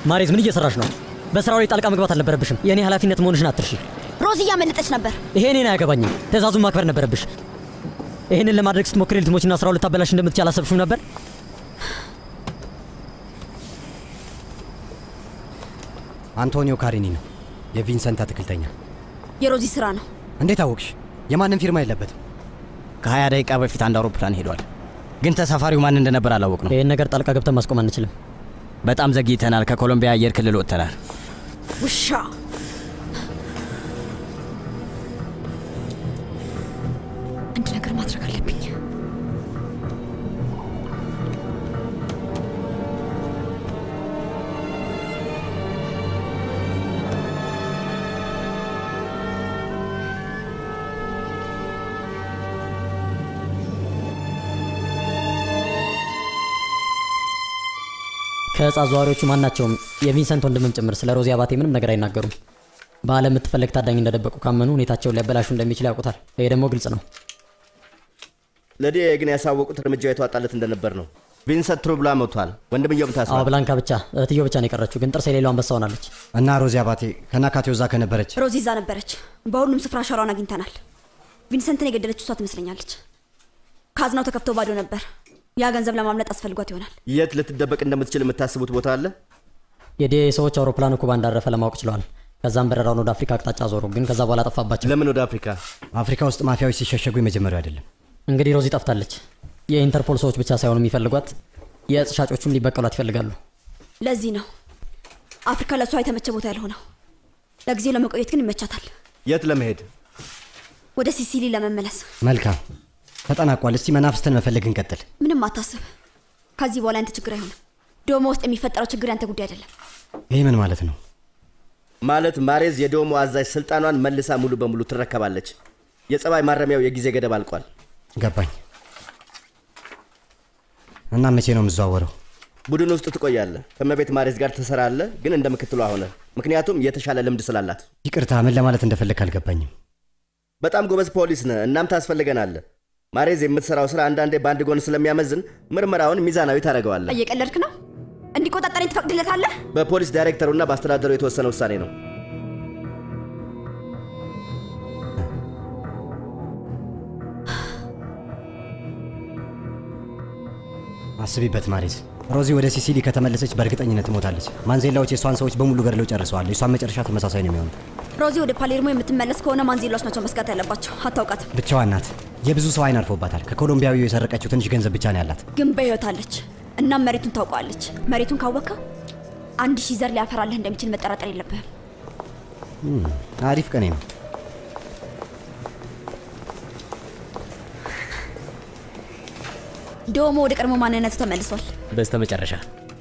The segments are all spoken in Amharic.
ማሬዝ ምን እየሰራሽ ነው? በስራው ላይ ጣልቃ መግባት አልነበረብሽም። የእኔ ኃላፊነት መሆንሽን አትርሺ። ሮዚ እያመለጠች ነበር። ይሄ እኔን አያገባኝም። ትእዛዙን ማክበር ነበረብሽ። ይህንን ለማድረግ ስትሞክሪ ልትሞችና ስራው ልታበላሽ እንደምትችል አላሰብሽም ነበር? አንቶኒዮ ካሪኒ ነው የቪንሰንት አትክልተኛ። የሮዚ ስራ ነው። እንዴት አወቅሽ? የማንም ፊርማ የለበትም። ከ20 ደቂቃ በፊት አንድ አውሮፕላን ሄዷል፣ ግን ተሳፋሪው ማን እንደነበር አላወቅ ነው። ይህን ነገር ጣልቃ ገብተን ማስቆም አንችልም። በጣም ዘግይተናል። ከኮሎምቢያ አየር ክልል ወጥተናል። ውሻ አንድ ነገር ማድረግ አለብኝ። ከእጽ አዘዋሪዎቹ ማናቸውም የቪንሰንት ወንድምም ጭምር ስለ ሮዚ አባቴ ምንም ነገር አይናገሩም። በዓለም የምትፈለግ ታዳኝ እንደደበቁ ካመኑ ሁኔታቸውን ሊያበላሹ እንደሚችል ያውቁታል። ይሄ ደግሞ ግልጽ ነው። ለዲኤ ግን ያሳወቁት እርምጃው የተዋጣለት እንደነበር ነው። ቪንሰንት ትሩብላ ሞቷል። ወንድምየውም አዎ ታስሯል። ብላንካ ብቻ እህትየው ብቻ ነው የቀረችው፣ ግን ጥርስ የሌለው አንበሳ ሆናለች። እና ሮዚ አባቴ ከናካቴው እዛ ከነበረች ሮዚ እዛ ነበረች። በሁሉም ስፍራ አሻሯን አግኝተናል። ቪንሰንትን የገደለችው እሷ ትመስለኛለች። ካዝናው ተከፍቶ ባዶ ነበር። ያ ገንዘብ ለማምለጥ አስፈልጓት ይሆናል። የት ልትደበቅ እንደምትችል የምታስቡት ቦታ አለ? የዲኤ ሰዎች አውሮፕላኑ ኩባ እንዳረፈ ለማወቅ ችለዋል። ከዛም በረራውን ወደ አፍሪካ አቅጣጫ ዞሩ፣ ግን ከዛ በኋላ ጠፋባቸው። ለምን ወደ አፍሪካ? አፍሪካ ውስጥ ማፊያዎች ሲሸሸጉ የመጀመሪያው አይደለም። እንግዲህ ሮዚ ጠፍታለች። የኢንተርፖል ሰዎች ብቻ ሳይሆኑ የሚፈልጓት የእጽ ሻጮቹም ሊበቀሏት ይፈልጋሉ። ለዚህ ነው አፍሪካ ለእሷ የተመቸ ቦታ ያልሆነው። ለጊዜው ለመቆየት ግን ይመቻታል። የት ለመሄድ? ወደ ሲሲሊ ለመመለስ መልካም ተጠናቋል። እስቲ መናፍስትን መፈለግ እንቀጥል። ምንም አታስብ። ከዚህ በኋላ ያንተ ችግር አይሆንም። ዶሞ ውስጥ የሚፈጠረው ችግር ያንተ ጉዳይ አይደለም። ይህ ምን ማለት ነው? ማለት ማሬዝ የዶሞ አዛዥ ስልጣኗን መልሳ ሙሉ በሙሉ ትረከባለች። የጸባይ ማረሚያው የጊዜ ገደብ አልቋል። ገባኝ። እና መቼ ነው የምዘዋወረው? ቡድን ውስጥ ትቆያለህ። ከመቤት ማሬዝ ጋር ትሰራለህ፣ ግን እንደ ምክትሏ ሆነ። ምክንያቱም የተሻለ ልምድ ስላላት። ይቅርታ፣ ምን ለማለት እንደፈለግ አልገባኝም። በጣም ጎበዝ ፖሊስ ነህ፣ እናም ታስፈልገናለህ። ማሬዝ የምትሰራው ስራ አንዳንዴ በአንድ ጎን ስለሚያመዝን ምርመራውን ሚዛናዊ ታደርገዋለህ። እየቀለድክ ነው? እንዲቆጣጠረኝ ትፈቅድለታለህ? በፖሊስ ዳይሬክተሩና በአስተዳደሩ የተወሰነ ውሳኔ ነው። አስቢበት ማሬዝ። ሮዚ ወደ ሲሲሊ ከተመለሰች በእርግጠኝነት ትሞታለች። ማንዜላዎች የእሷን ሰዎች በሙሉ ገድለው ጨርሰዋል። የእሷን መጨረሻ ተመሳሳይ ነው የሚሆነው። ሮዚ ወደ ፓሌርሞ የምትመለስ ከሆነ ማንዜላዎች ናቸው መስጋት ያለባቸው። አታውቃትም፣ ብቻዋን ናት። የብዙ ሰው አይን አልፎባታል። ከኮሎምቢያዊው የሰረቀችው ትንሽ ገንዘብ ብቻ ነው ያላት። ግን በሕይወት አለች። እናም መሬቱን ታውቀዋለች። መሬቱን ካወቅከው አንድ ሺህ ዘር ሊያፈራልህ እንደሚችል መጠራጠር የለብህም። እም፣ አሪፍ ቀኔ ነው። ዶሞ ወደ ቀድሞ ማንነቱ ተመልሷል። በስተ መጨረሻ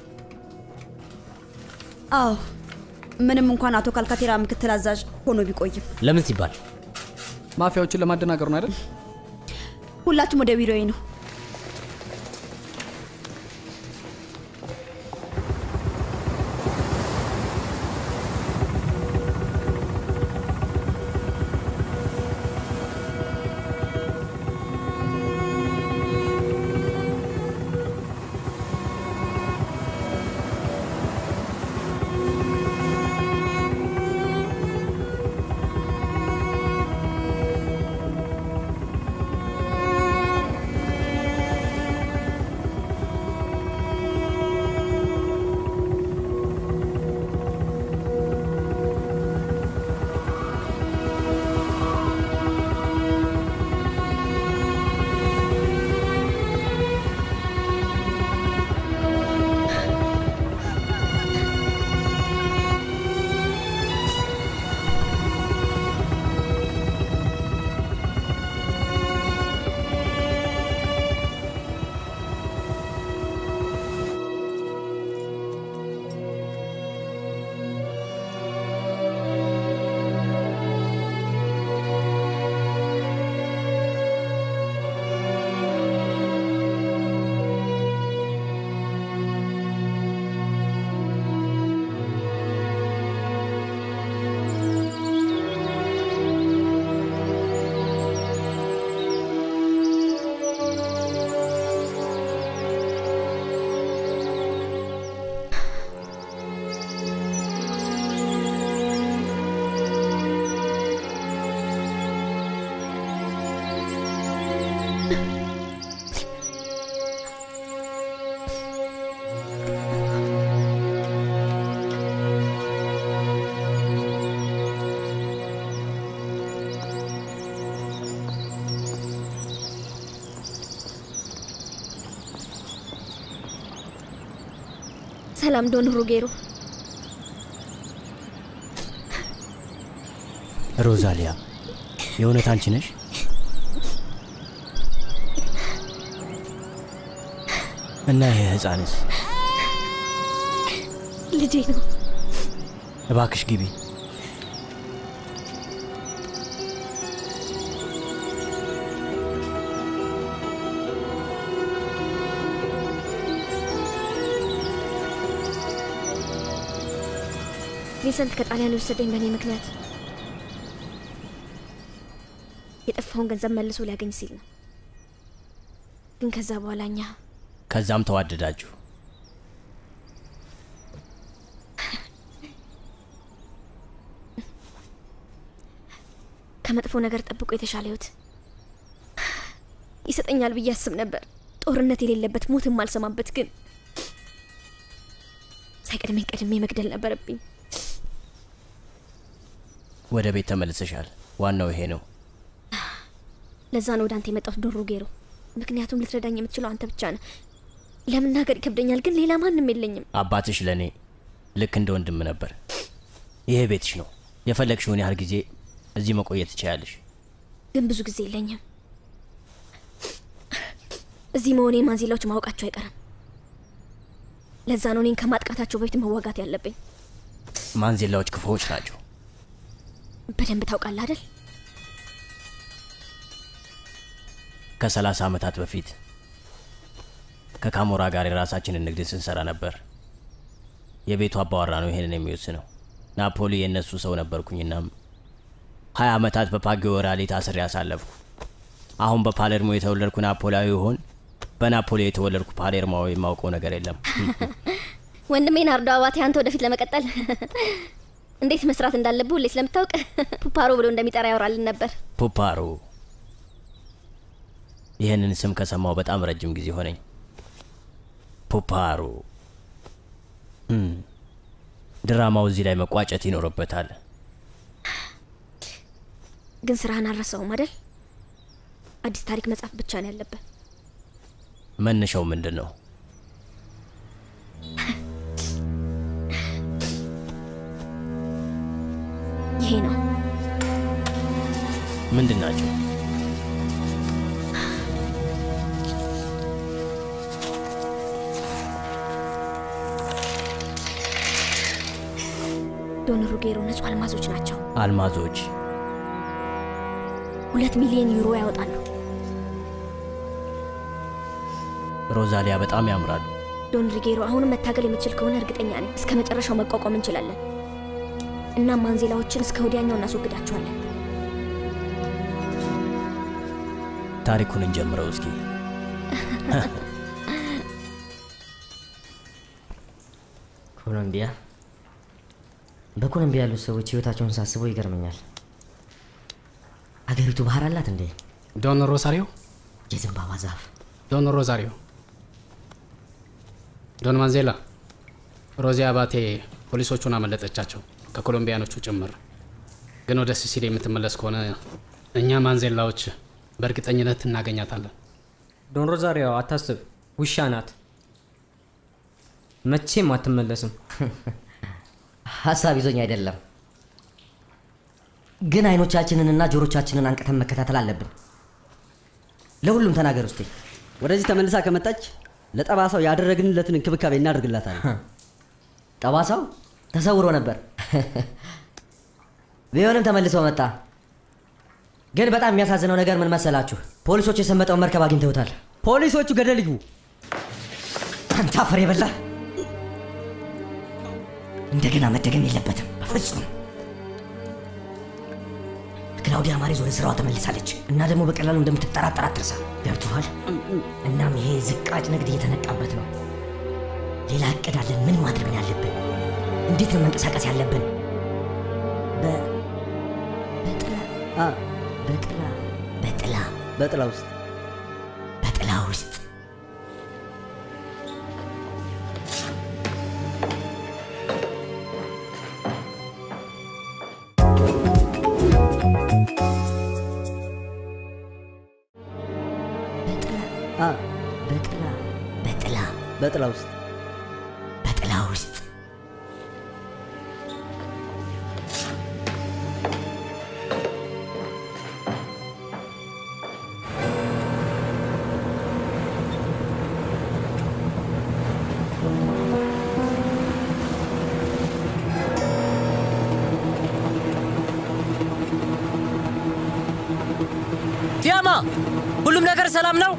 አዎ ምንም እንኳን አቶ ካልካቴራ ምክትል አዛዥ ሆኖ ቢቆይም ለምን ሲባል ማፊያዎችን ለማደናገር ነው አይደል? ሁላችሁም ወደ ቢሮዬ ነው። ሰላም ዶን ሩጌሮ። ሮዛሊያ፣ የእውነት አንቺ ነሽ? እና ይሄ ህፃንስ? ልጄ ነው። እባክሽ ግቢ። ቪንሰንት ከጣሊያን የወሰደኝ በእኔ ምክንያት የጠፋውን ገንዘብ መልሶ ሊያገኝ ሲል ነው። ግን ከዛ በኋላ እኛ ከዛም ተዋደዳችሁ። ከመጥፎ ነገር ጠብቆ የተሻለ ህይወት ይሰጠኛል ብዬ አስብ ነበር። ጦርነት የሌለበት ሞት የማልሰማበት ግን ሳይቀድመኝ ቀድሜ መግደል ነበረብኝ። ወደ ቤት ተመልሰሻል። ዋናው ይሄ ነው። ለዛ ነው ወደ አንተ የመጣሁት ዶሮ ጌሮ። ምክንያቱም ልትረዳኝ የምትችለው አንተ ብቻ ነህ። ለመናገር ይከብደኛል፣ ግን ሌላ ማንም የለኝም። አባትሽ ለእኔ ልክ እንደ ወንድም ነበር። ይሄ ቤትሽ ነው። የፈለግሽውን ያህል ጊዜ እዚህ መቆየት ትችያለሽ። ግን ብዙ ጊዜ የለኝም። እዚህ መሆኔ ማንዚላዎች ማወቃቸው አይቀርም። ለዛ ነው እኔን ከማጥቃታቸው በፊት መዋጋት ያለብኝ። ማንዜላዎች ክፉዎች ናቸው። በደንብ ታውቃለህ አይደል? ከሰላሳ ዓመታት በፊት ከካሞራ ጋር የራሳችንን ንግድ ስንሰራ ነበር። የቤቱ አባወራ ነው ይሄንን የሚወስነው። ናፖሊ የእነሱ ሰው ነበርኩኝናም ሀያ ዓመታት በፓጊዮ ወራሌ ታስሬ ያሳለፍኩ። አሁን በፓሌርሞ የተወለድኩ ናፖሊያዊ ይሆን በናፖሊ የተወለድኩ ፓሌርማዊ የማውቀው ነገር የለም። ወንድሜ ናርዶ አባቴ አንተ ወደፊት ለመቀጠል እንዴት መስራት እንዳለብህ ሁሌ ስለምታውቅ ፑፓሮ ብሎ እንደሚጠራ ያወራልን ነበር። ፑፓሮ ይህንን ስም ከሰማው በጣም ረጅም ጊዜ ሆነኝ። ፑፓሮ እም፣ ድራማው እዚህ ላይ መቋጨት ይኖርበታል። ግን ስራህን አልረሳውም አይደል? አዲስ ታሪክ መጻፍ ብቻ ነው ያለብህ። መነሻው ምንድን ነው? ይሄ ነው ምንድን ናቸው? ዶን ሩጌሮ ንጹህ አልማዞች ናቸው። አልማዞች ሁለት ሚሊዮን ዩሮ ያወጣሉ። ሮዛሊያ በጣም ያምራሉ። ዶን ሪጌሮ አሁንም መታገል የምችል ከሆነ እርግጠኛ ነኝ እስከ መጨረሻው መቋቋም እንችላለን። እናም ማንዜላዎችን እስከ ወዲያኛው እናስወግዳቸዋለን። ታሪኩን እንጀምረው እስኪ። ኮሎምቢያ በኮሎምቢያ ያሉት ሰዎች ህይወታቸውን ሳስበው ይገርመኛል። አገሪቱ ባህር አላት እንዴ? ዶን ሮሳሪዮ፣ የዘንባባ ዛፍ ዶን ሮዛሪዮ፣ ዶን ማንዜላ፣ ሮዚ አባቴ ፖሊሶቹን አመለጠቻቸው ከኮሎምቢያኖቹ ጭምር። ግን ወደ ሲሲሊ የምትመለስ ከሆነ እኛ ማንዜላዎች በእርግጠኝነት እናገኛታለን። ዶን ሮዛሪዮ አታስብ፣ ውሻ ናት። መቼም አትመለስም። ሀሳብ ይዞኝ አይደለም፣ ግን አይኖቻችንንና ጆሮቻችንን አንቅተን መከታተል አለብን። ለሁሉም ተናገር ውስጤ ወደዚህ ተመልሳ ከመጣች ለጠባሳው ያደረግንለትን እንክብካቤ እናደርግላታለን። ጠባሳው ተሰውሮ ነበር፣ ቢሆንም ተመልሰው መጣ። ግን በጣም የሚያሳዝነው ነገር ምን መሰላችሁ? ፖሊሶች የሰመጠውን መርከብ አግኝተውታል። ፖሊሶቹ ገደል ይግቡ። አንተ አፈር የበላ እንደገና መደገም የለበትም በፍጹም። ክላውዲያ ማሬዝ ወደ ስራዋ ተመልሳለች እና ደግሞ በቀላሉ እንደምትጠራጠር አትርሳ። ገብቶሃል? እናም ይሄ ዝቃጭ ንግድ እየተነቃበት ነው። ሌላ እቅድ አለን። ምን ማድረግ ነው ያለብን? እንዴት ነው መንቀሳቀስ ያለብን? በ- በጥላ አ፣ በጥላ በጥላ በጥላ ውስጥ በጥላ ውስጥ በጥላ አ፣ በጥላ በጥላ በጥላ ውስጥ በጥላ ጥላ ውስጥ ፊያማ፣ ሁሉም ነገር ሰላም ነው?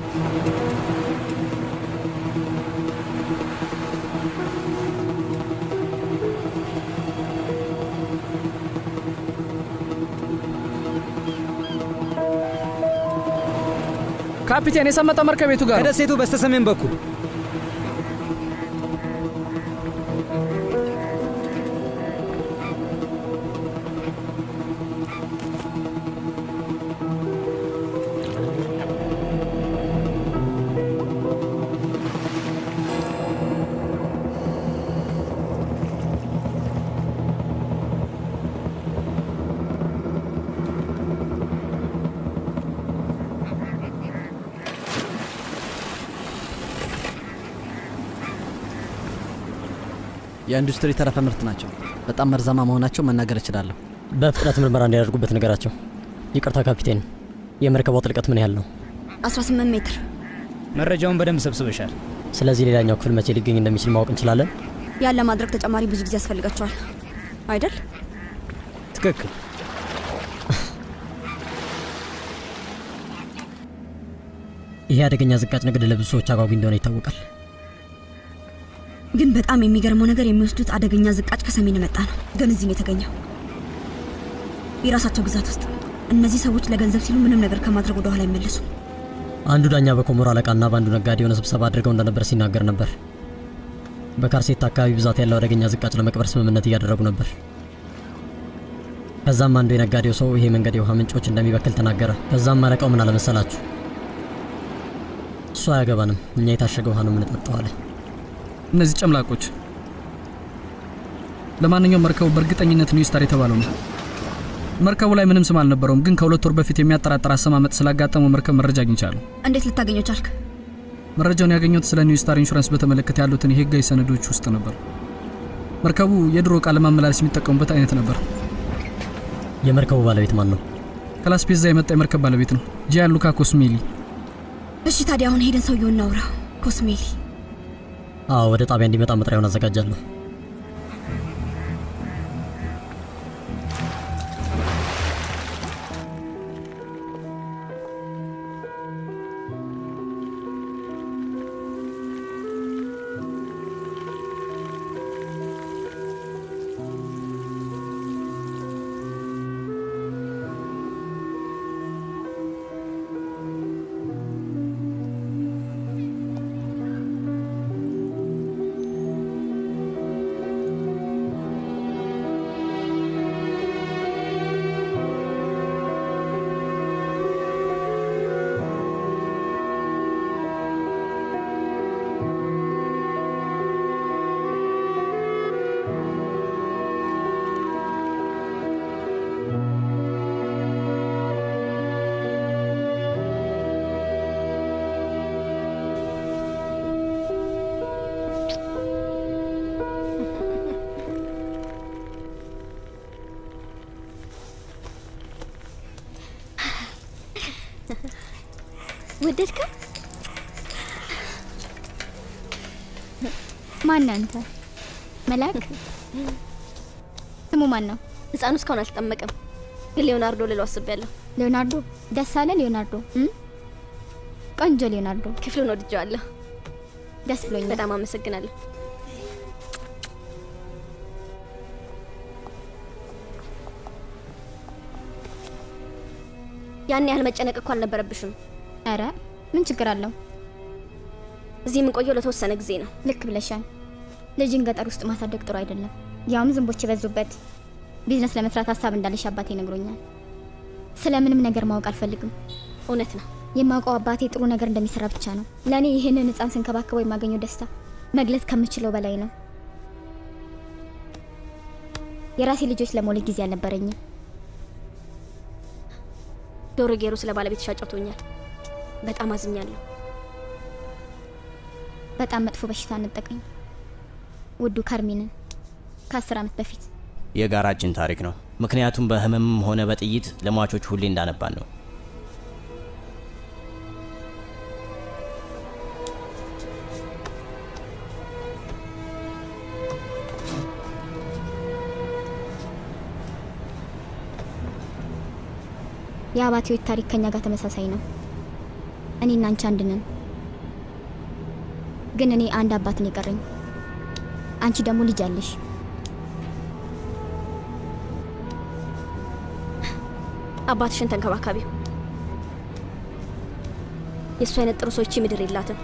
ካፒቴን የሰመጠው መርከብ ቤቱ ጋር ነው። ከደሴቱ በስተሰሜን በኩል የኢንዱስትሪ ተረፈ ምርት ናቸው። በጣም መርዛማ መሆናቸው መናገር እችላለሁ። በፍጥነት ምርመራ እንዲያደርጉበት ንገራቸው። ይቅርታ ካፒቴን፣ የመርከቧ ጥልቀት ምን ያህል ነው? 18 ሜትር። መረጃውን በደንብ ሰብስበሻል። ስለዚህ ሌላኛው ክፍል መቼ ሊገኝ እንደሚችል ማወቅ እንችላለን? ያን ለማድረግ ተጨማሪ ብዙ ጊዜ ያስፈልጋቸዋል አይደል? ትክክል። ይሄ አደገኛ ዝቃጭ ንግድ ለብዙ ሰዎች አጓጊ እንደሆነ ይታወቃል። ግን በጣም የሚገርመው ነገር የሚወስዱት አደገኛ ዝቃጭ ከሰሜን የመጣ ነው፣ ግን እዚህ ነው የተገኘው፣ የራሳቸው ግዛት ውስጥ። እነዚህ ሰዎች ለገንዘብ ሲሉ ምንም ነገር ከማድረግ ወደ ኋላ አይመለሱም። አንዱ ዳኛ በኮሞሮ አለቃና በአንዱ ነጋዴ የሆነ ስብሰባ አድርገው እንደነበር ሲናገር ነበር። በካርሴት አካባቢ ብዛት ያለው አደገኛ ዝቃጭ ለመቅበር ስምምነት እያደረጉ ነበር። ከዛም አንዱ የነጋዴው ሰው ይሄ መንገድ የውሃ ምንጮች እንደሚበክል ተናገረ። ከዛም አለቃው ምን አለመሰላችሁ፣ እሱ አያገባንም፣ እኛ የታሸገ ውሃ ነው የምንጠጣው አለ። እነዚህ ጨምላቆች። ለማንኛውም መርከቡ በእርግጠኝነት ኒው ስታር የተባለው ነው። መርከቡ ላይ ምንም ስም አልነበረውም፣ ግን ከሁለት ወር በፊት የሚያጠራጥር አሰማመጥ ስላጋጠመው መርከብ መረጃ አግኝቻለሁ። እንዴት ልታገኘው ቻልክ? መረጃውን ያገኘሁት ስለ ኒው ስታር ኢንሹራንስ በተመለከተ ያሉትን የህጋዊ ሰነዶች ውስጥ ነበር። መርከቡ የድሮ ዕቃ ለማመላለስ የሚጠቀሙበት አይነት ነበር። የመርከቡ ባለቤት ማን ነው? ከላስፔዛ የመጣ የመርከብ ባለቤት ነው፣ ጂያን ሉካ ኮስሜሊ። እሺ ታዲያ አሁን ሄደን ሰውየውን እናውራው። ኮስሜሊ አዎ፣ ወደ ጣቢያ እንዲመጣ መጥሪያውን አዘጋጃለሁ። ወደድከው? ማን አንተ? መልአክ? ስሙ ማን ነው? ህፃኑ እስካሁን አልተጠመቀም፣ ግን ሊዮናርዶ ልለው አስቤያለሁ። ሊዮናርዶ። ደስ አለ ሊዮናርዶ? እም? ቆንጆ ሊዮናርዶ። ክፍሉን ወድጀዋለሁ። ደስ ብሎኛል። በጣም አመሰግናለሁ። ያን ያህል መጨነቅ እኮ አልነበረብሽም። አረ ምን ችግር አለው? እዚህ የምንቆየው ለተወሰነ ጊዜ ነው። ልክ ብለሻል። ልጅን ገጠር ውስጥ ማሳደግ ጥሩ አይደለም፣ ያውም ዝንቦች የበዙበት። ቢዝነስ ለመስራት ሀሳብ እንዳለሽ አባቴ ነግሮኛል። ስለ ምንም ነገር ማወቅ አልፈልግም። እውነት ነው። የማውቀው አባቴ ጥሩ ነገር እንደሚሰራ ብቻ ነው። ለእኔ ይህንን ህፃን ስንከባከበው የማገኘው ደስታ መግለጽ ከምችለው በላይ ነው። የራሴ ልጆች ለመውለድ ጊዜ አልነበረኝም። ዶሮ ጌሩ ስለ ባለቤትሽ አጫውቶኛል። በጣም አዝኛለሁ። በጣም መጥፎ በሽታ ነጠቀኝ። ውዱ ካርሚንን ከአስር ዓመት በፊት የጋራችን ታሪክ ነው። ምክንያቱም በህመምም ሆነ በጥይት ለሟቾች ሁሌ እንዳነባን ነው። የአባቴዎች ታሪክ ከኛ ጋር ተመሳሳይ ነው። እኔና አንቺ አንድ ነን። ግን እኔ አንድ አባት ነው የቀረኝ። አንቺ ደግሞ ልጅ አለሽ። አባትሽን ተንከባካቢው። የእሱ አይነት ጥሩ ሰዎች ምድር የላትም።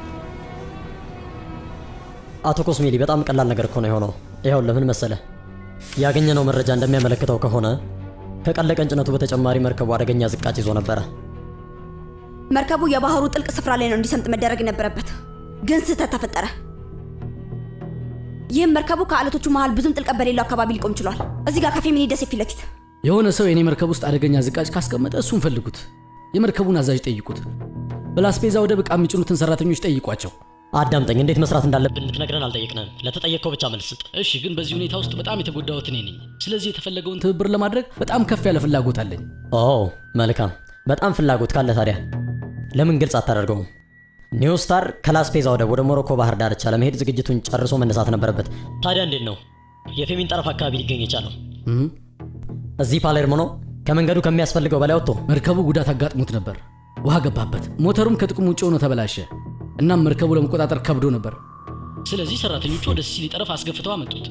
አቶ ኮስሜሊ በጣም ቀላል ነገር እኮ ነው የሆነው። ይኸው ለምን መሰለ ያገኘነው መረጃ እንደሚያመለክተው ከሆነ ከቀለቀ ጭነቱ በተጨማሪ መርከቡ አደገኛ ዝቃጭ ይዞ ነበረ። መርከቡ የባህሩ ጥልቅ ስፍራ ላይ ነው እንዲሰምጥ መደረግ የነበረበት፣ ግን ስህተት ተፈጠረ። ይህም መርከቡ ከአለቶቹ መሃል ብዙም ጥልቀት በሌለው አካባቢ ሊቆም ችሏል። እዚህ ጋር ከፌሚኒ ደሴት ፊት ለፊት የሆነ ሰው የኔ መርከብ ውስጥ አደገኛ ዝቃጭ ካስቀመጠ እሱን ፈልጉት። የመርከቡን አዛዥ ጠይቁት። በላስፔዛ ወደብ ዕቃ የሚጭኑትን ሰራተኞች ጠይቋቸው። አዳምጠኝ፣ እንዴት መስራት እንዳለብን ልትነግረን አልጠየቅንም። ለተጠየቅከው ብቻ መልስ ስጥ። እሺ፣ ግን በዚህ ሁኔታ ውስጥ በጣም የተጎዳሁት እኔ ነኝ። ስለዚህ የተፈለገውን ትብብር ለማድረግ በጣም ከፍ ያለ ፍላጎት አለኝ። ኦ መልካም። በጣም ፍላጎት ካለ ታዲያ ለምን ግልጽ አታደርገውም? ኒው ስታር ከላስፔዛ ወደብ ወደ ሞሮኮ ባህር ዳርቻ ለመሄድ ዝግጅቱን ጨርሶ መነሳት ነበረበት። ታዲያ እንዴት ነው የፌሚን ጠረፍ አካባቢ ሊገኝ የቻለው? እዚህ ፓሌርሞ ነው። ከመንገዱ ከሚያስፈልገው በላይ ወጥቶ መርከቡ ጉዳት አጋጥሞት ነበር። ውሃ ገባበት። ሞተሩም ከጥቅም ውጭ ሆኖ ተበላሸ። እናም መርከቡ ለመቆጣጠር ከብዶ ነበር። ስለዚህ ሰራተኞቹ ወደ ሲሲሊ ጠረፍ አስገፍተው አመጡት።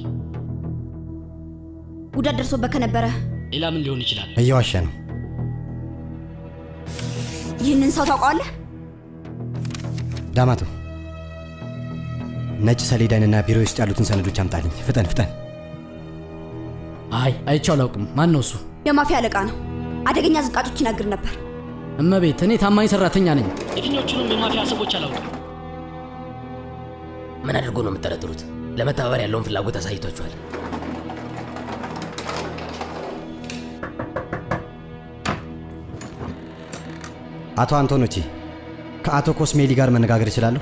ጉዳት ደርሶበት ከነበረ ሌላ ምን ሊሆን ይችላል? እየዋሸ ነው። ይህንን ሰው ታውቀዋለህ? ዳማቶ፣ ነጭ ሰሌዳንና ቢሮ ውስጥ ያሉትን ሰነዶች አምጣልኝ። ፍጠን ፍጠን። አይ አይቼው አላውቅም። ማን ነው እሱ? የማፊያ አለቃ ነው። አደገኛ ዝቃጮች ይናግር ነበር። እመቤት፣ እኔ ታማኝ ሰራተኛ ነኝ። የትኞቹንም የማፊያ ሰዎች አላውቅም። ምን አድርጎ ነው የምጠረጥሩት? ለመተባበር ያለውን ፍላጎት አሳይቷችኋል። አቶ አንቶኖቺ ከአቶ ኮስሜሊ ጋር መነጋገር እችላለሁ?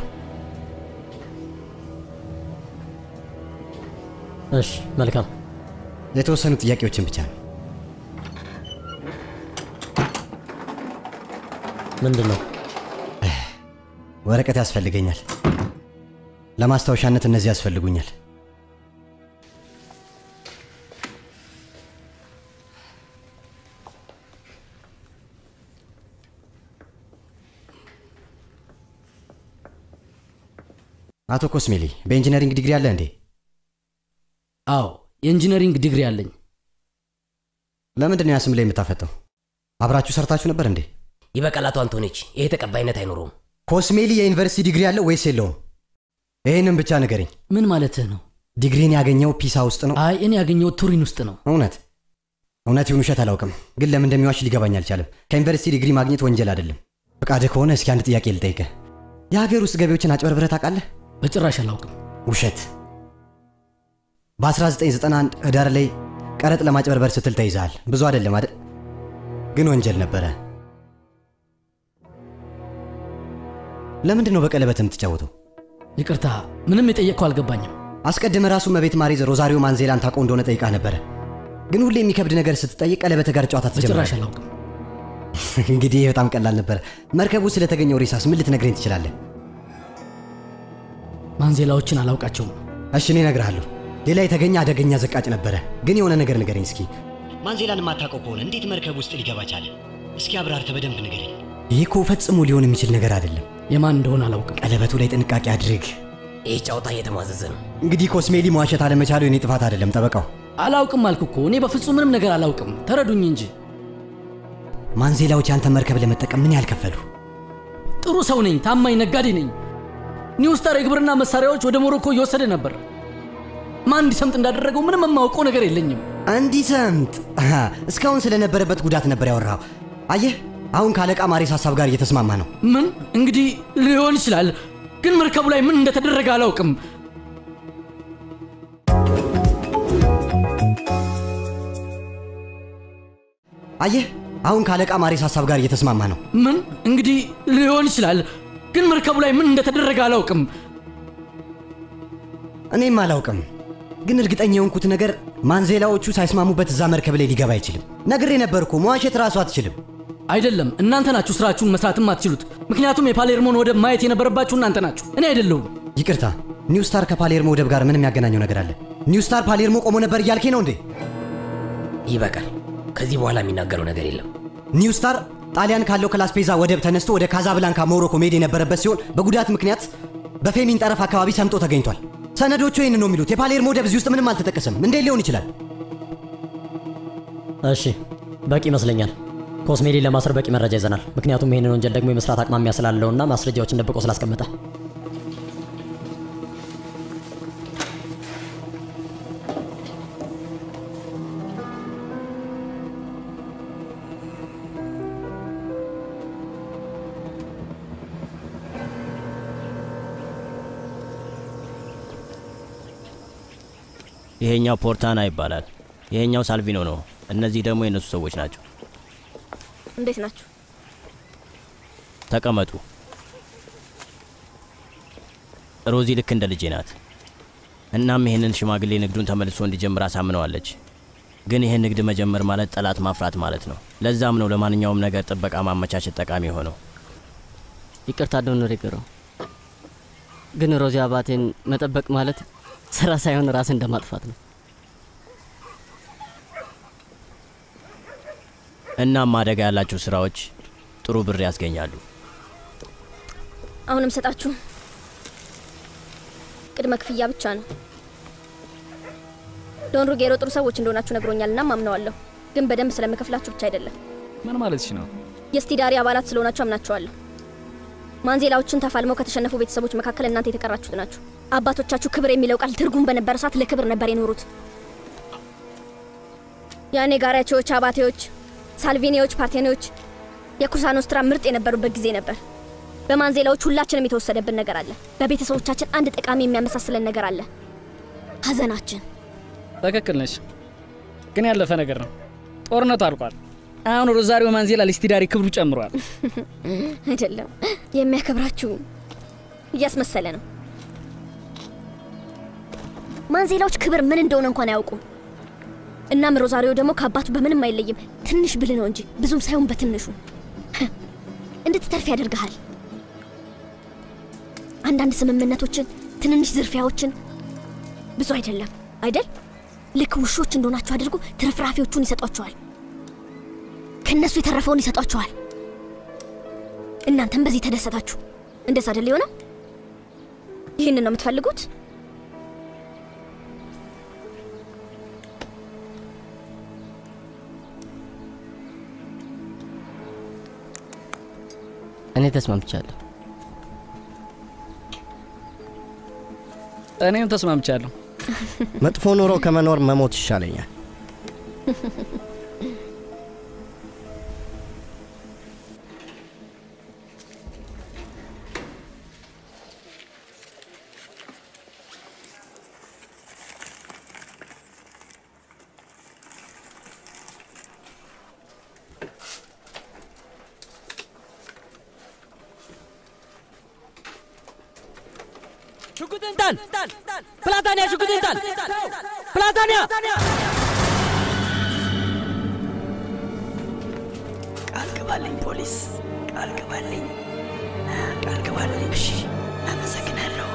እሺ፣ መልካም። የተወሰኑ ጥያቄዎችን ብቻ ነው። ምንድን ነው? ወረቀት ያስፈልገኛል። ለማስታወሻነት እነዚህ ያስፈልጉኛል። አቶ ኮስሜሊ በኢንጂነሪንግ ዲግሪ አለ እንዴ? አዎ የኢንጂነሪንግ ዲግሪ አለኝ። ለምንድን ነው ያ ስም ላይ የምታፈጠው? አብራችሁ ሰርታችሁ ነበር እንዴ? ይበቃል አቶ አንቶኒች፣ ይሄ ተቀባይነት አይኖረውም። ኮስሜሊ የዩኒቨርሲቲ ዲግሪ አለው ወይስ የለውም? ይህንም ብቻ ንገረኝ። ምን ማለትህ ነው? ዲግሪን ያገኘው ፒሳ ውስጥ ነው? አይ እኔ ያገኘው ቱሪን ውስጥ ነው። እውነት እውነት ይሁን ውሸት አላውቅም፣ ግን ለምን እንደሚዋሽ ሊገባኝ አልቻለም። ከዩኒቨርሲቲ ዲግሪ ማግኘት ወንጀል አይደለም። ፈቃድህ ከሆነ እስኪ አንድ ጥያቄ ልጠይቅህ። የሀገር ውስጥ ገቢዎችን አጭበርብረህ ታውቃለህ? በጭራሽ አላውቅም። ውሸት። በ1991 ህዳር ላይ ቀረጥ ለማጭበርበር ስትል ተይዘሃል። ብዙ አይደለም አይደል? ግን ወንጀል ነበረ። ለምንድን ነው በቀለበት የምትጫወተው? ይቅርታ፣ ምንም የጠየቅከው አልገባኝም። አስቀድመ ራሱ መቤት ማሪዝ ሮዛሪዮ ማንዜላን ታውቀው እንደሆነ ጠይቃ ነበረ። ግን ሁሌ የሚከብድ ነገር ስትጠይቅ ቀለበት ጋር ጨዋታ በጭራሽ ትጀምራለህ። አላውቅም። እንግዲህ ይህ በጣም ቀላል ነበረ። መርከቡ ስለተገኘው ሬሳስ ምን ልትነግረኝ ትችላለህ? ማንዜላዎችን አላውቃቸውም። እሺ እኔ እነግርሃለሁ። ሌላ የተገኘ አደገኛ ዘቃጭ ነበረ። ግን የሆነ ነገር ንገረኝ እስኪ። ማንዜላን የማታውቀው ከሆነ እንዴት መርከብ ውስጥ ሊገባ ቻለ? እስኪ አብራርተህ በደንብ ንገረኝ። ይህ እኮ ፈጽሞ ሊሆን የሚችል ነገር አይደለም። የማን እንደሆነ አላውቅም። ቀለበቱ ላይ ጥንቃቄ አድርግ። ይህ ጨዋታ እየተሟዘዘ ነው። እንግዲህ ኮስሜሊ መዋሸት አለመቻሉ የኔ ጥፋት አይደለም። ጠበቃው አላውቅም አልኩ እኮ። እኔ በፍጹም ምንም ነገር አላውቅም። ተረዱኝ እንጂ። ማንዜላዎች ያንተ መርከብ ለመጠቀም ምን ያህል ከፈሉ? ጥሩ ሰው ነኝ፣ ታማኝ ነጋዴ ነኝ። ኒውስታር የግብርና መሳሪያዎች ወደ ሞሮኮ እየወሰደ ነበር። ማን እንዲሰምጥ እንዳደረገው ምንም የማውቀው ነገር የለኝም። እንዲሰምጥ አሃ፣ እስካሁን ስለነበረበት ጉዳት ነበር ያወራው። አየህ፣ አሁን ከአለቃ ማሬስ ሀሳብ ጋር እየተስማማ ነው። ምን እንግዲህ ሊሆን ይችላል፣ ግን መርከቡ ላይ ምን እንደተደረገ አላውቅም። አየህ፣ አሁን ከአለቃ ማሬስ ሀሳብ ጋር እየተስማማ ነው። ምን እንግዲህ ሊሆን ይችላል፣ ግን መርከቡ ላይ ምን እንደተደረገ አላውቅም። እኔም አላውቅም። ግን እርግጠኛ የሆንኩት ነገር ማንዜላዎቹ ሳይስማሙበት እዛ መርከብ ላይ ሊገባ አይችልም። ነግሬ ነበር እኮ መዋሸት ራሱ አትችልም። አይደለም፣ እናንተ ናችሁ ስራችሁን መስራትም አትችሉት። ምክንያቱም የፓሌርሞን ወደብ ማየት የነበረባችሁ እናንተ ናችሁ፣ እኔ አይደለሁም። ይቅርታ፣ ኒው ስታር ከፓሌርሞ ወደብ ጋር ምን የሚያገናኘው ነገር አለ? ኒው ስታር ፓሌርሞ ቆሞ ነበር እያልኬ ነው እንዴ? ይበቃል። ከዚህ በኋላ የሚናገረው ነገር የለም። ኒው ስታር ጣሊያን ካለው ከላስፔዛ ወደብ ተነስቶ ወደ ካዛብላንካ ሞሮኮ መሄድ የነበረበት ሲሆን በጉዳት ምክንያት በፌሚን ጠረፍ አካባቢ ሰምጦ ተገኝቷል። ሰነዶቹ ይህን ነው የሚሉት። የፓሌርሞ ወደብ እዚህ ውስጥ ምንም አልተጠቀሰም። እንዴት ሊሆን ይችላል? እሺ በቂ ይመስለኛል። ኮስሜሊ ለማሰር በቂ መረጃ ይዘናል። ምክንያቱም ይህንን ወንጀል ደግሞ የመስራት አቅማሚያ ስላለውና ማስረጃዎችን ደብቆ ስላስቀመጠ ይሄኛው ፖርታና ይባላል። ይሄኛው ሳልቪኖ ነው። እነዚህ ደግሞ የእነሱ ሰዎች ናቸው። እንዴት ናችሁ? ተቀመጡ። ሮዚ ልክ እንደ ልጄ ናት። እናም ይህንን ሽማግሌ ንግዱን ተመልሶ እንዲጀምር አሳምነዋለች። ግን ይህን ንግድ መጀመር ማለት ጠላት ማፍራት ማለት ነው። ለዛም ነው ለማንኛውም ነገር ጥበቃ ማመቻቸት ጠቃሚ የሆነው። ይቅርታ ዶን ሪገረው ግን ሮዚ አባቴን መጠበቅ ማለት ስራ ሳይሆን ራስ እንደማጥፋት ነው። እናም አደጋ ያላቸው ስራዎች ጥሩ ብር ያስገኛሉ። አሁንም ሰጣችሁ ቅድመ ክፍያ ብቻ ነው። ዶን ሩጌሮ ጥሩ ሰዎች እንደሆናችሁ ነግሮኛል እና አምነዋለሁ። ግን በደንብ ስለምከፍላችሁ ብቻ አይደለም። ምን ማለትሽ ነው? የስቲዳሪ አባላት ስለሆናችሁ አምናችኋለሁ። ማንዜላዎችን ተፋልመው ከተሸነፉ ቤተሰቦች መካከል እናንተ የተቀራችሁት ናችሁ። አባቶቻችሁ ክብር የሚለው ቃል ትርጉም በነበረ ሰዓት ለክብር ነበር የኖሩት። ያኔ ጋሪያቸዎች፣ አባቴዎች፣ ሳልቪኒዎች፣ ፓርቴኒዎች የኩሳኖስትራ ምርጥ የነበሩበት ጊዜ ነበር። በማንዜላዎች ሁላችንም የተወሰደብን ነገር አለ። በቤተሰቦቻችን አንድ ጠቃሚ የሚያመሳስለን ነገር አለ፣ ሀዘናችን። ትክክል ነሽ፣ ግን ያለፈ ነገር ነው። ጦርነቱ አልቋል። አሁን ሮዛሪዮ ማንዜላ ለስቲዳሪ ክብሩ ጨምሯል። አይደለም የሚያከብራችሁ እያስመሰለ ነው። ማንዜላዎች ክብር ምን እንደሆነ እንኳን አያውቁም። እናም ሮዛሪዮ ደግሞ ከአባቱ በምንም አይለይም። ትንሽ ብል ነው እንጂ ብዙም ሳይሆን በትንሹ እንድትተርፍ ያደርግሃል። አንዳንድ ስምምነቶችን፣ ትንንሽ ዝርፊያዎችን ብዙ አይደለም አይደል? ልክ ውሾች እንደሆናቸው አድርጎ ትርፍራፊዎቹን ይሰጧቸዋል። ከእነሱ የተረፈውን ይሰጧቸዋል። እናንተም በዚህ ተደሰታችሁ። እንደዛ አይደል የሆነው? ይህንን ነው የምትፈልጉት? እኔ ተስማምቻለሁ። እኔም ተስማምቻለሁ። መጥፎ ኑሮ ከመኖር መሞት ይሻለኛል። ሽጉጥን ጣል! ፕላታንያ ሽጉጥን ጣል! ፕላታንያ! ቃል ግባልኝ ፖሊስ፣ ቃል ግባልኝ፣ ቃል ግባልኝ። እሺ፣ አመሰግናለሁ።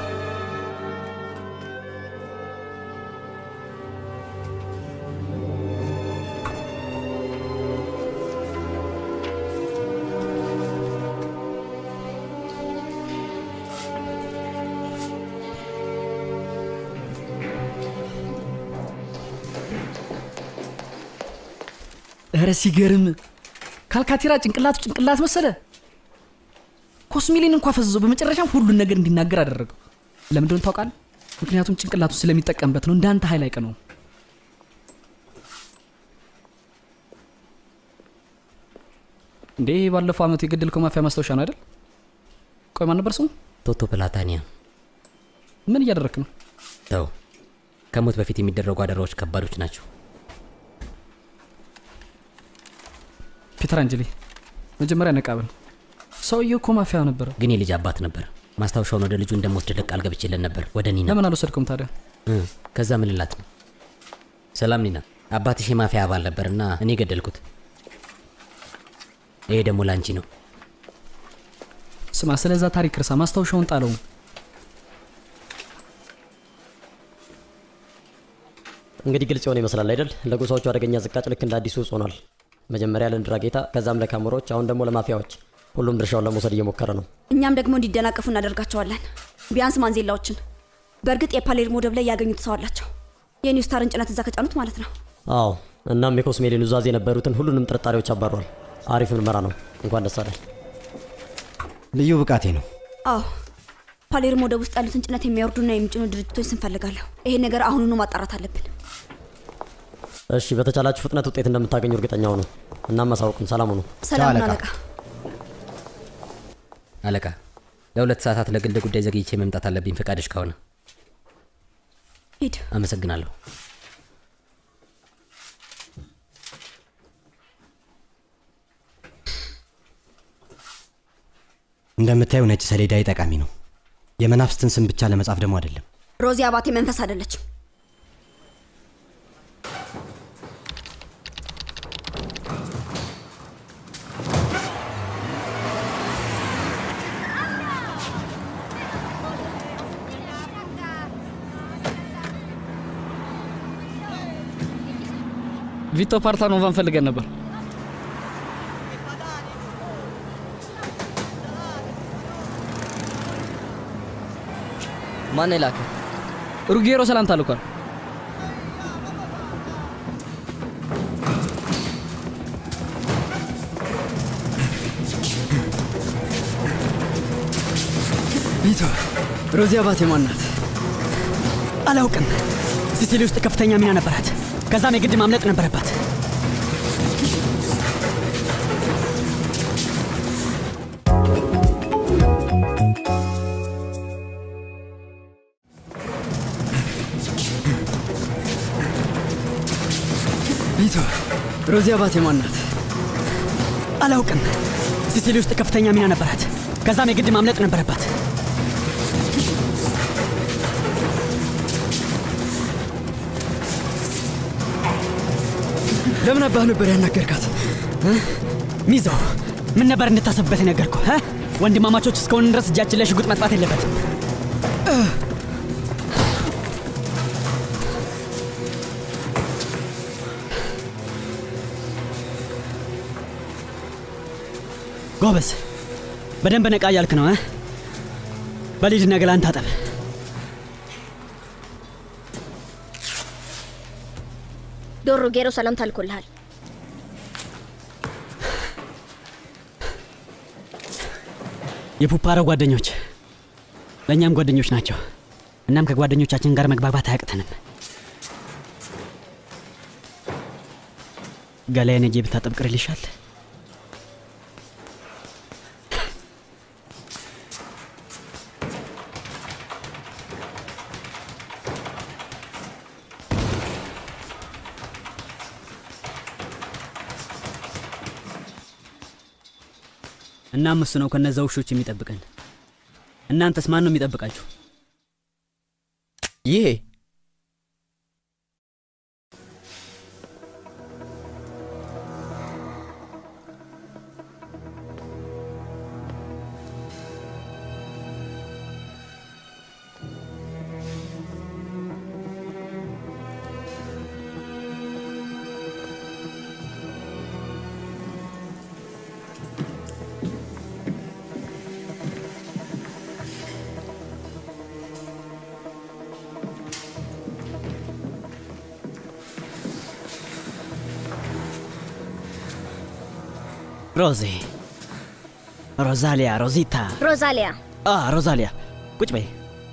እረ ሲገርም! ካልካቴራ ጭንቅላቱ ጭንቅላት መሰለ። ኮስሚሊን እንኳ ፈዝዞ በመጨረሻም ሁሉን ነገር እንዲናገር አደረገው። ለምን እንደሆነ ታውቃለህ? ምክንያቱም ጭንቅላቱ ስለሚጠቀምበት ነው። እንዳንተ ኃይል አይቀነውም። እንዴ ባለፈው ዓመት የገደልከው ማፊያ ማስታወሻ ነው አይደል? ቆይ ማን ነበር ስሙ? ቶቶ ፕላታኒያ። ምን እያደረክ ነው? ተው፣ ከሞት በፊት የሚደረጉ አደራዎች ከባዶች ናቸው። ፒተር አንጀሊ፣ መጀመሪያ ነቃበል። ሰውየው እኮ ማፊያ ነበረ። ግን የልጅ አባት ነበር። ማስታወሻውን ወደ ልጁ እንደምወስድለት ቃል ገብቼለት ነበር። ወደ እኔ ለምን አልወሰድከውም ታዲያ? እ፣ ከዛ ምን ልላት ነው? ሰላም ኒና፣ አባትሽ የማፊያ አባል ነበርና እኔ ገደልኩት። ይሄ ደግሞ ላንቺ ነው። ስማ፣ ስለዛ ታሪክ እርሳ፣ ማስታወሻውን ጣለው። እንግዲህ ግልጽ የሆነ ይመስላል አይደል? ለጎሳዎቹ አደገኛ ዝቃጭ ልክ እንደ አዲሱ እጽ ሆኗል። መጀመሪያ ለንድራ ጌታ፣ ከዛም ለካሞሮች፣ አሁን ደግሞ ለማፊያዎች። ሁሉም ድርሻውን ለመውሰድ እየሞከረ ነው። እኛም ደግሞ እንዲደናቀፉ እናደርጋቸዋለን። ቢያንስ ማንዜላዎችን። በእርግጥ የፓሌርሞ ወደብ ላይ ያገኙት ሰው አላቸው። የኒው ስታርን ጭነት እዛ ከጫኑት ማለት ነው። አዎ፣ እናም የኮስሜሌ ኑዛዜ የነበሩትን ሁሉንም ጥርጣሬዎች አባሯል። አሪፍ ምርመራ ነው። እንኳን ደስ አለን። ልዩ ብቃቴ ነው። አዎ ፓሌርሞ ወደብ ውስጥ ያሉትን ጭነት የሚያወርዱና የሚጭኑ ድርጅቶች ስንፈልጋለሁ። ይሄን ነገር አሁኑኑ ማጣራት አለብን። እሺ፣ በተቻላችሁ ፍጥነት ውጤት እንደምታገኙ እርግጠኛ ሁኑ። እናም አሳውቁን። ሰላም ሁኑ። ሰላም አለቃ። አለቃ፣ ለሁለት ሰዓታት ለግል ጉዳይ ዘግይቼ መምጣት አለብኝ፣ ፈቃድሽ ከሆነ። ሂድ። አመሰግናለሁ። እንደምታየው ነጭ ሰሌዳዬ ጠቃሚ ነው። የመናፍስትን ስም ብቻ ለመጻፍ ደግሞ አይደለም። ሮዚ አባቴ መንፈስ አይደለችም። ቪቶ ፓርታኖቫን ፈልገን ነበር። ማን የላከ? ሩጌሮ ሰላምታ ልኳል። ቪቶ ሮዚ አባቴ ማን ናት? አላውቅም። ሲሲሊ ውስጥ ከፍተኛ ሚና ነበራት። ከዛም የግድ ማምለጥ ነበረባት። ቪቶ ሮዚ አባቴ ማን ናት? አላውቅም። ሲሲሊ ውስጥ ከፍተኛ ሚና ነበራት። ከዛም የግድ ማምለጥ ነበረባት። ለምን አባህ ነበር ያናገርካት? እ? ሚዛው ምን ነበር እንድታሰብበት የነገርኩ? ወንድማማቾች እስከሆን ድረስ እጃችን ላይ ሽጉጥ መጥፋት የለበትም። እ። ጎበዝ፣ በደንብ ነቃ እያልክ ነው እ? በሊድና ገላን ታጠብ። ዶሮ ጌሮ ሰላምታ ልኮልሃል። የፑፓሮ ጓደኞች ለእኛም ጓደኞች ናቸው። እናም ከጓደኞቻችን ጋር መግባባት አያቅተንም። ገላዬን እጄ ብታጠብ ቅር ይልሻል? እናም እሱ ነው ከነዛ ውሾች የሚጠብቀን። እናንተስ ማን ነው የሚጠብቃችሁ? ይሄ ሮዚ፣ ሮዛሊያ፣ ሮዚታ፣ ሮዛሊያ አ ሮዛሊያ፣ ቁጭ በይ።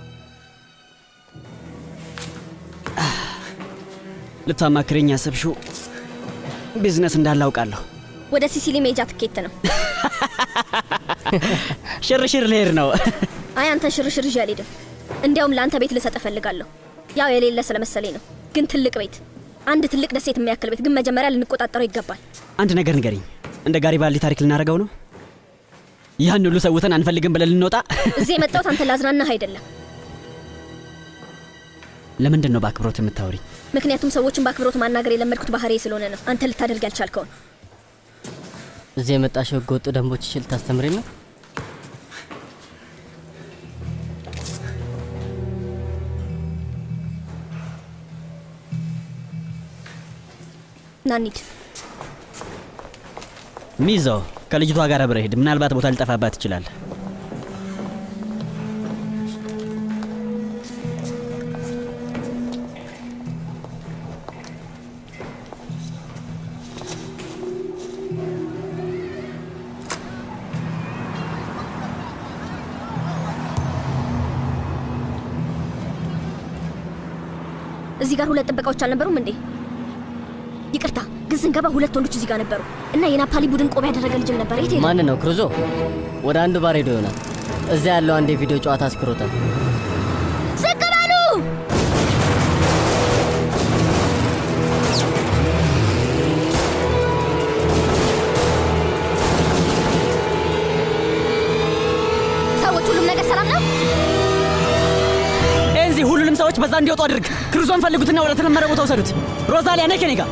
አህ፣ ልታማክረኝ ያሰብሽው ቢዝነስ እንዳለ አውቃለሁ። ወደ ሲሲሊ ሜጃ ትኬት ነው። ሽርሽር ልሄድ ነው። አይ አንተን ሽርሽር ይዤ አልሄድም። እንዲያውም ለአንተ ቤት ልሰጥ እፈልጋለሁ። ያው የሌለ ስለመሰለኝ ነው፣ ግን ትልቅ ቤት፣ አንድ ትልቅ ደሴት የሚያክል ቤት። ግን መጀመሪያ ልንቆጣጠረው ይገባል። አንድ ነገር ንገሪኝ፣ እንደ ጋሪባልዲ ታሪክ ልናደርገው ነው? ያን ሁሉ ሰውተን አንፈልግም ብለን ልንወጣ? እዚህ የመጣሁት አንተ ላዝናናህ አይደለም። ለምንድን ነው በአክብሮት የምታወሪኝ? ምክንያቱም ሰዎችን በአክብሮት ማናገር የለመድኩት ባህሪ ስለሆነ ነው። አንተ ልታደርግ ያልቻልከውን እዚህ የመጣሽው ህገ ወጥ ደንቦችሽን ልታስተምሪኝ ነው? ናኒድ ሚዛው ከልጅቷ ጋር አብረህ ሂድ። ምናልባት ቦታ ሊጠፋባት ይችላል። እዚህ ጋር ሁለት ጥበቃዎች አልነበሩም እንዴ? ይቅርታ ግን ስንገባ ሁለት ወንዶች እዚህ ጋር ነበሩ እና የናፓሊ ቡድን ቆብ ያደረገ ልጅም ነበር። የት ሄደ? ማን ነው? ክሩዞ ወደ አንዱ ባር ሄዶ ይሆናል። እዚያ ያለው አንድ የቪዲዮ ጨዋታ አስክሮታል። ዝቅ በሉ! ሰዎች ሁሉም ነገር ሰላም ነው? ኤንዚ፣ ሁሉንም ሰዎች በዛ እንዲወጡ አድርግ። ክሩዞን ፈልጉትና ወደ ተለመደ ቦታ ውሰዱት። ሮዛሊያ ነይ ከኔ ጋር።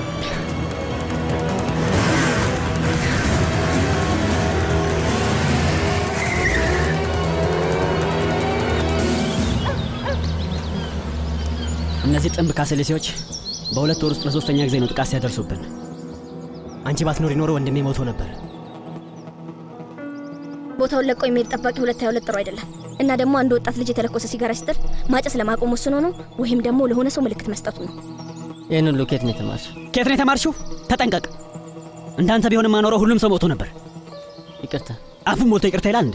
እነዚህ ጥንብ ካሰሌሴዎች በሁለት ወር ውስጥ ለሶስተኛ ጊዜ ነው ጥቃት ሲያደርሱብን። አንቺ ባትኖሪ ኖሮ ወንድሜ ሞቶ ነበር። ቦታውን ለቆ የሚሄድ ጠባቂ ሁለት ሃያ ሁለት ጥሩ አይደለም። እና ደግሞ አንድ ወጣት ልጅ የተለኮሰ ሲጋራ ሲጥል ማጨስ ለማቆም ወስኖ ነው ወይም ደግሞ ለሆነ ሰው ምልክት መስጠቱ ነው። ይህን ሁሉ ኬት ነው የተማርሽ? ከየት ነው የተማርሽው? ተጠንቀቅ። እንዳንተ ቢሆንም ማኖረው ሁሉም ሰው ሞቶ ነበር። ይቅርታ። አፉን ሞልቶ ይቅርታ ይላል እንዴ?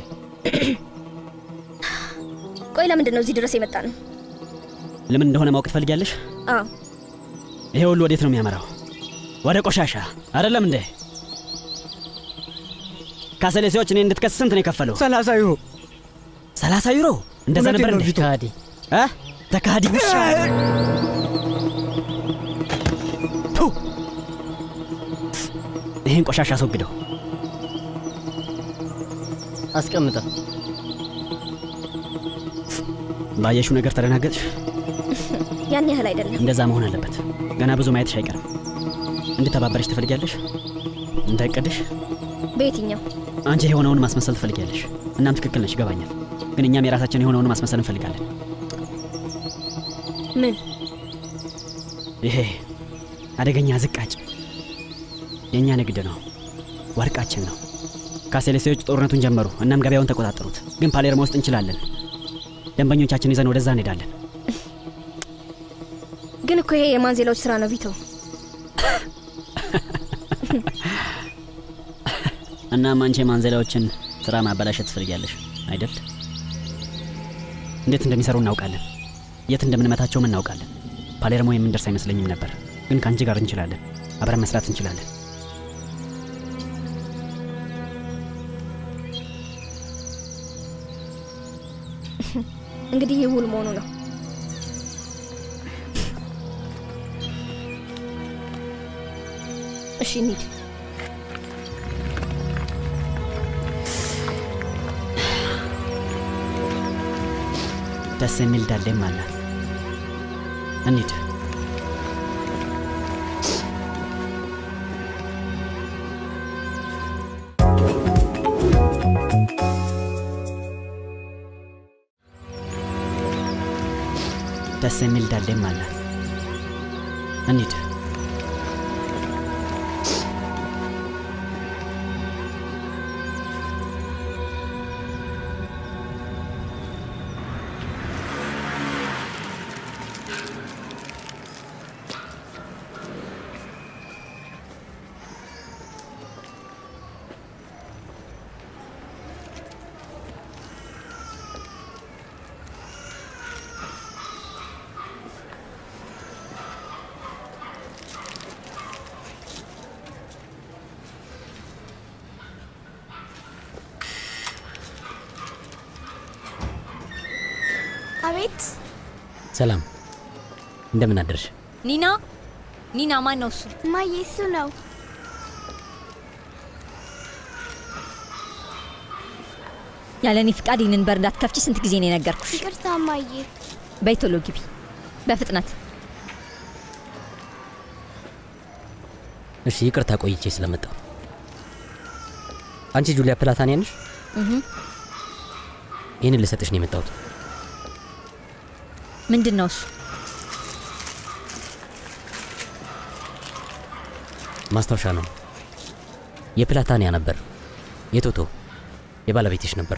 ቆይ ለምንድን ነው እዚህ ድረስ የመጣ ነው? ለምን እንደሆነ ማወቅ ትፈልጊያለሽ? አዎ ይሄ ሁሉ ወዴት ነው የሚያመራው? ወደ ቆሻሻ አይደለም እንዴ? ካሰሌሴዎች እኔ እንድትከስ ስንት ነው የከፈለው? ሰላሳ ዩሮ። ሰላሳ ዩሮ እንደዛ እውነቴን ነበር ነው እንዴ? ቪቶ። ተካሃዲ እ ተካሃዲ ውሻ ቱ! ይህን ቆሻሻ አስወግደው። አስቀምጠ ባየሽው ነገር ተደናገጥሽ? ያን ያህል አይደለም። እንደዛ መሆን አለበት። ገና ብዙ ማየትሽ አይቀርም። እንድተባበረሽ ትፈልጊያለሽ? እንዳይቀድሽ በየትኛው አንቺ የሆነውን ማስመሰል ትፈልጊያለሽ። እናም ትክክል ነሽ፣ ይገባኛል። ግን እኛም የራሳችን የሆነውን ማስመሰል እንፈልጋለን። ምን ይሄ አደገኛ ዝቃጭ የእኛ ንግድ ነው፣ ወርቃችን ነው። ካሴሌሴዎች ጦርነቱን ጀመሩ፣ እናም ገበያውን ተቆጣጠሩት። ግን ፓሌርሞ ውስጥ እንችላለን። ደንበኞቻችን ይዘን ወደዛ እንሄዳለን። ግን እኮ ይሄ የማንዜላዎች ስራ ነው ቪቶ። እናም አንቺ የማንዘላዎችን ስራ ማበላሸት ትፈልጊያለሽ አይደል? እንዴት እንደሚሰሩ እናውቃለን። የት እንደምንመታቸውም እናውቃለን። ፓሌርሞ የምንደርስ አይመስለኝም ነበር፣ ግን ከአንቺ ጋር እንችላለን። አብረን መስራት እንችላለን። እንግዲህ ይህ ውል መሆኑ ነው። እሺ እንሂድ። ደስ የሚል ዳሌም አላት። እንሂድ። ደስ የሚል ዳሌም አላት። እንሂድ። አቤት ሰላም፣ እንደምን አደርሽ? ኒና ኒና፣ ማን ነው እሱ? እማዬ፣ እሱ ነው። ያለ እኔ ፍቃድ ይህንን በር እንዳትከፍቺ ስንት ጊዜ ነው የነገርኩሽ? ይቅርታ እማዬ። በይ ቶሎ ግቢ። በፍጥነት እሺ ይቅርታ ቆይቼ ስለመጣሁ። አንቺ ጁሊያ ፕላታኒያ ነሽ? እህ፣ ይህንን ልሰጥሽ ነው የመጣሁት። ምንድን ነው እሱ? ማስታወሻ ነው። የፕላታኒያ ነበር። የቶቶ የባለቤትሽ ነበር።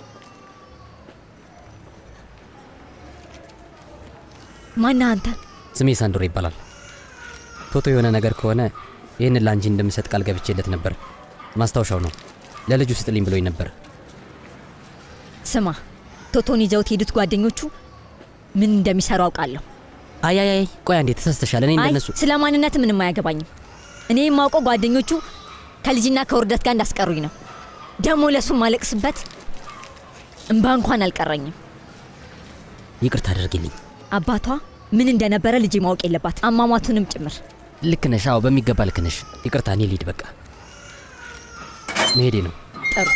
ማነህ አንተ? ስሜ ሳንድሮ ይባላል። ቶቶ የሆነ ነገር ከሆነ ይህንን ለአንቺ እንደምሰጥ ቃል ገብቼለት ነበር። ማስታወሻው ነው። ለልጁ ስጥልኝ ብሎኝ ነበር። ስማ፣ ቶቶን ይዘውት ሄዱት ጓደኞቹ ምን እንደሚሰሩ አውቃለሁ። አይ አይ አይ፣ ቆይ አንዴ ተሳስተሻል። እኔ አይ እንደነሱ ስለ ማንነት ምንም አያገባኝም። እኔ የማውቀው ጓደኞቹ ከልጅና ከውርደት ጋር እንዳስቀሩኝ ነው። ደግሞ ለእሱ ማለቅስበት እንባ እንኳን አልቀረኝም። ይቅርታ አድርጊልኝ። አባቷ ምን እንደነበረ ልጄ ማወቅ የለባት አሟሟቱንም ጭምር። ልክ ነሽ። አዎ በሚገባ ልክ ነሽ። ይቅርታ፣ እኔ ልሂድ በቃ መሄዴ ነው። ጥሩ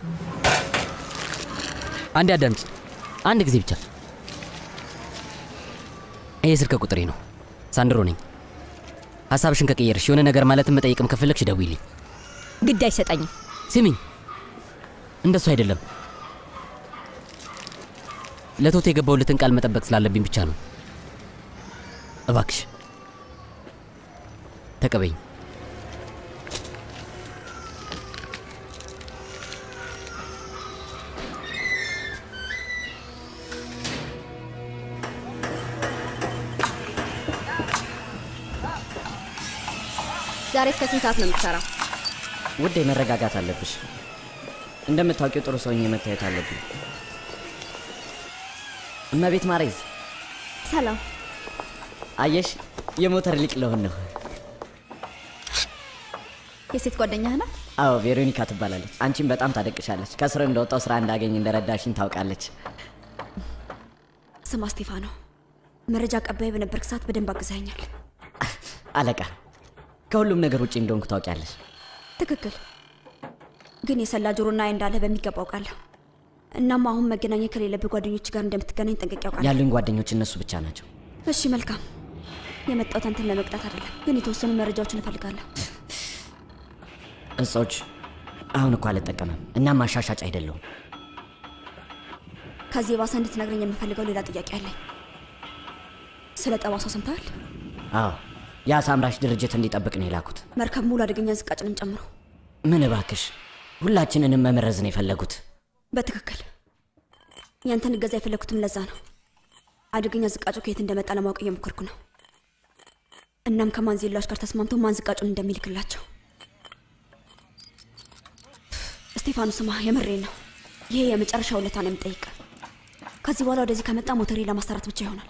አንዴ አዳምጪ፣ አንድ ጊዜ ብቻ። ይሄ ስልክ ቁጥሬ ነው። ሳንድሮ ነኝ። ሀሳብሽን ከቀየርሽ የሆነ ነገር ማለትም መጠየቅም ከፈለግሽ ደውይልኝ። ግድ አይሰጠኝም። ስሚኝ፣ እንደሱ አይደለም። ለቶቶ የገባውለትን ቃል መጠበቅ ስላለብኝ ብቻ ነው። እባክሽ ተቀበይኝ። ዛሬ እስከ ስንት ሰዓት ነው የምትሰራው? ውዴ መረጋጋት አለብሽ። እንደምታውቂው ጥሩ ሰውኝ መታየት አለብኝ። እመቤት ማሬዝ ሰላም። አየሽ፣ የሞተር ሊቅ ለሆን ነው። የሴት ጓደኛህ ናት? አዎ ቬሮኒካ ትባላለች። አንቺም በጣም ታደቅሻለች። ከስር እንደወጣው ስራ እንዳገኝ እንደረዳሽኝ ታውቃለች። ስማ ስቴፋኖ፣ መረጃ አቀባይ በነበርክ ሰዓት በደንብ አግዛኛል። አለቃ፣ ከሁሉም ነገር ውጭ እንደሆንኩ ታውቂያለሽ። ትክክል። ግን የሰላ ጆሮና አይን እንዳለ በሚገባ አውቃለሁ። እናም አሁን መገናኘት ከሌለብህ ጓደኞች ጋር እንደምትገናኝ ጠንቅቄ አውቃለሁ። ያሉኝ ጓደኞች እነሱ ብቻ ናቸው። እሺ መልካም። የመጣሁት አንተን ለመቅጣት አይደለም፣ ግን የተወሰኑ መረጃዎችን እፈልጋለሁ። እጾች አሁን እኮ አልጠቀምም እና ማሻሻጭ አይደለሁም። ከዚህ የባሰ እንድትነግረኝ የምፈልገው ሌላ ጥያቄ አለኝ። ስለ ጠባሳው ሰምተሃል? አዎ የአሳ አምራች ድርጅት እንዲጠብቅ ነው የላኩት። መርከብ ሙሉ አደገኛ ዝቃጭንም ጨምሮ። ምን እባክሽ፣ ሁላችንንም መመረዝ ነው የፈለጉት። በትክክል ያንተን እገዛ የፈለግኩትም ለዛ ነው። አደገኛ ዝቃጩ ከየት እንደመጣ ለማወቅ እየሞከርኩ ነው። እናም ከማንዜላዎች ጋር ተስማምተው ማን ዝቃጩን እንደሚልክላቸው። ስቴፋኑ ስማ፣ የምሬን ነው። ይሄ የመጨረሻ ውለታ ነው የምጠይቅ። ከዚህ በኋላ ወደዚህ ከመጣ ሞተሬ ለማሰራት ብቻ ይሆናል።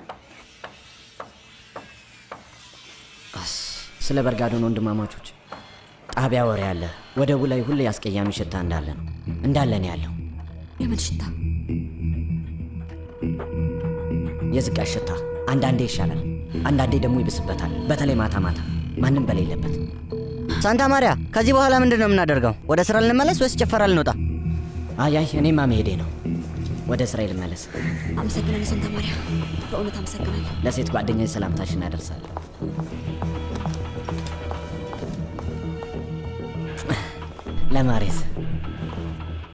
ስለ በርጋዶን ወንድማማቾች ጣቢያ ወሬ አለ። ወደቡ ላይ ሁሌ አስቀያሚ ሽታ እንዳለ ነው እንዳለ ነው ያለው። የምን ሽታ? የዝቃሽ ሽታ። አንዳንዴ ይሻላል፣ አንዳንዴ ደግሞ ይብስበታል። በተለይ ማታ ማታ ማንም በሌለበት። ሳንታ ማሪያ፣ ከዚህ በኋላ ምንድን ነው የምናደርገው? ወደ ስራ ልንመለስ ወይስ ጭፈራ ልንወጣ? አያይ እኔማ መሄዴ ነው። ወደ ስራ ልመለስ። አመሰግናለሁ ሳንታ ማሪያ፣ በእውነት አመሰግናለሁ። ለሴት ጓደኛ ሰላምታሽን አደርሳለሁ። ለማሬዝ